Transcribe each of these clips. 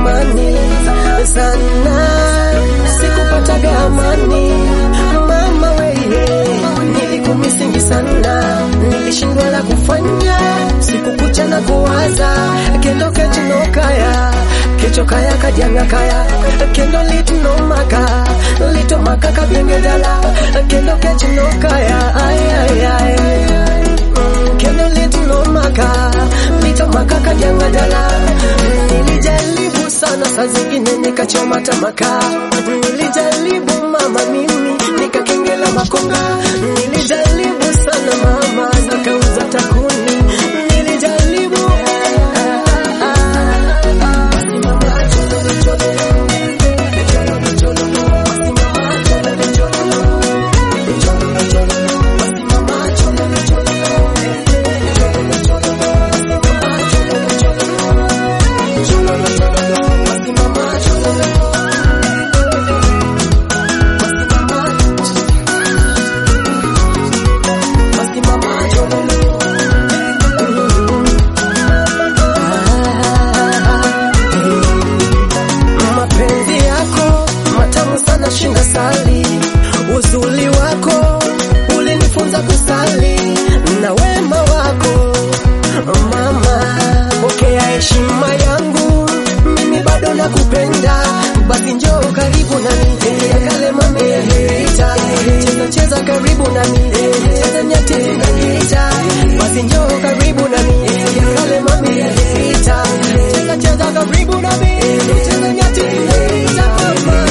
zamani sana, sikupataga amani mama weye, nilikumisingi sana, nilishindwa la kufanya, sikukucha na kuwaza kendo kechinokaya kechokaya kajanga kaya kendo litunomaka litomaka kabyengedala kendo kechinokaya ayayay kendo litunomaka litomaka kajangadala nilijaribu sana saa zingine nikachoma tamaka nilijaribu mama mimi nikakengela makonga nilijaribu sana mama nikauza takuni nilijaribu mapenzi yako matamu sana shinda sali uzuli wako ulinifunza kusali na wema wako mama pokea heshima yangu mimi bado nakupenda basi njoo karibu nami ya kale mami yaliita cheza cheza karibu nami cheza nyati tunaita basi njoo karibu nami ya kale mami yaliita cheza cheza karibu nami cheza nyati tunaita mama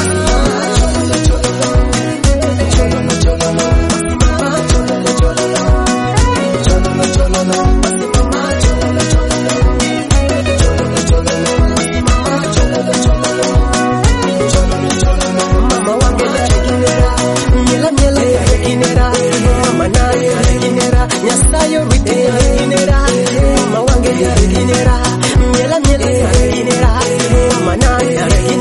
mama wange reginera miela miela reginera mama naye reginera nyasayo rite reginera mama wange reginera miela miela reginera mama naye reginera